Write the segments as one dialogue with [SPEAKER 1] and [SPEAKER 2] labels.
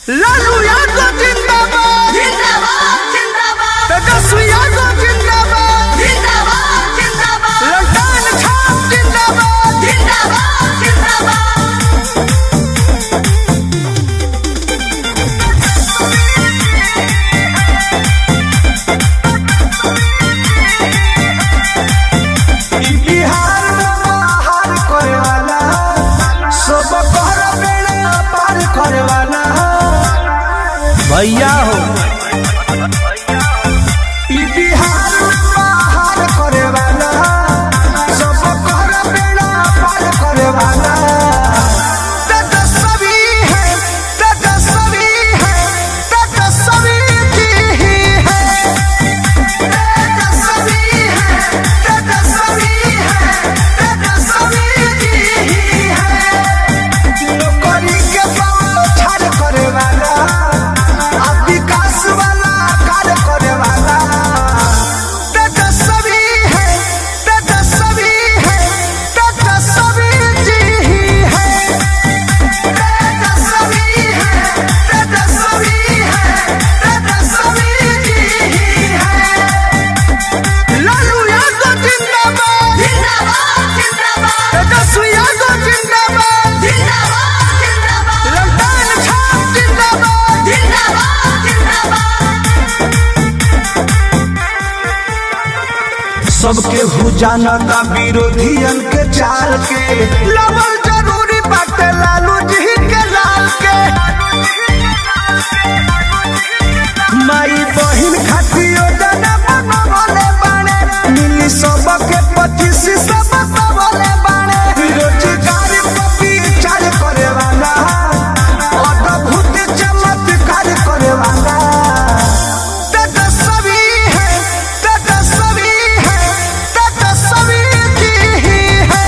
[SPEAKER 1] लालू यादव जिंदाबाद
[SPEAKER 2] जिंदाबाद जिंदाबाद
[SPEAKER 1] तेजस्वी यादव जिंदाबाद
[SPEAKER 2] जिंदाबाद जिंदाबाद
[SPEAKER 1] ललटान छाप जिंदाबाद
[SPEAKER 2] जिंदाबाद जिंदाबाद
[SPEAKER 1] ई बिहार में बाहर करे वाला सब कर बेड़ा पार करे वाला भैया हो ई बिहार में बाहर करे वाला सब कर बेड़ा पार करे वाला तेजस्वी है तेजस्वी है तेजस्वी जी ही है तेजस्वी है तेजस्वी है तेजस्वी जी ही है नौकरी के छाड़ करे वाला आ विकास वाला कार्य करे वाला तेजस्वी है तेजस्वी है तेजस्वी जी ही है तेजस्वी है तेजस्वी है तेजस्वी जी ही है लालू यादव जिंदाबाद
[SPEAKER 2] जिंदाबाद जिंदाबाद
[SPEAKER 1] तेजस्वी यादव जिंदाबाद
[SPEAKER 2] जिंदाबाद जिंदाबाद
[SPEAKER 1] ललटान छाप जिंदाबाद
[SPEAKER 2] जिंदाबाद जिंदाबाद
[SPEAKER 1] सबके हु जानता विरोधियन के चाल के लवल जरूरी बाटे लालू जी के लाल के माई बहिन खातियो जना बनवले बाणे मिली सबके पच्चीस सब सबले बाणे रोजगार पर विचार करे वाला अद्भुत चमत्कार करे वाला तेजस्वी है तेजस्वी है तेजस्वी जी ही है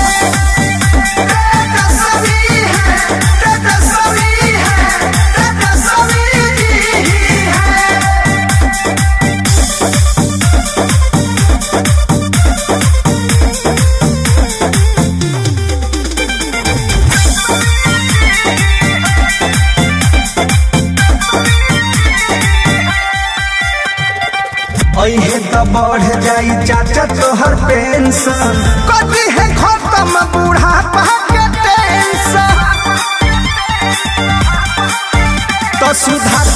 [SPEAKER 1] तेजस्वी है तेजस्वी है तेजस्वी जी ही है अहे त बढ़ जाई चाचा तोहर पेंशन कभी है खत्म बुढ़ापा के टेंशन तो सुधार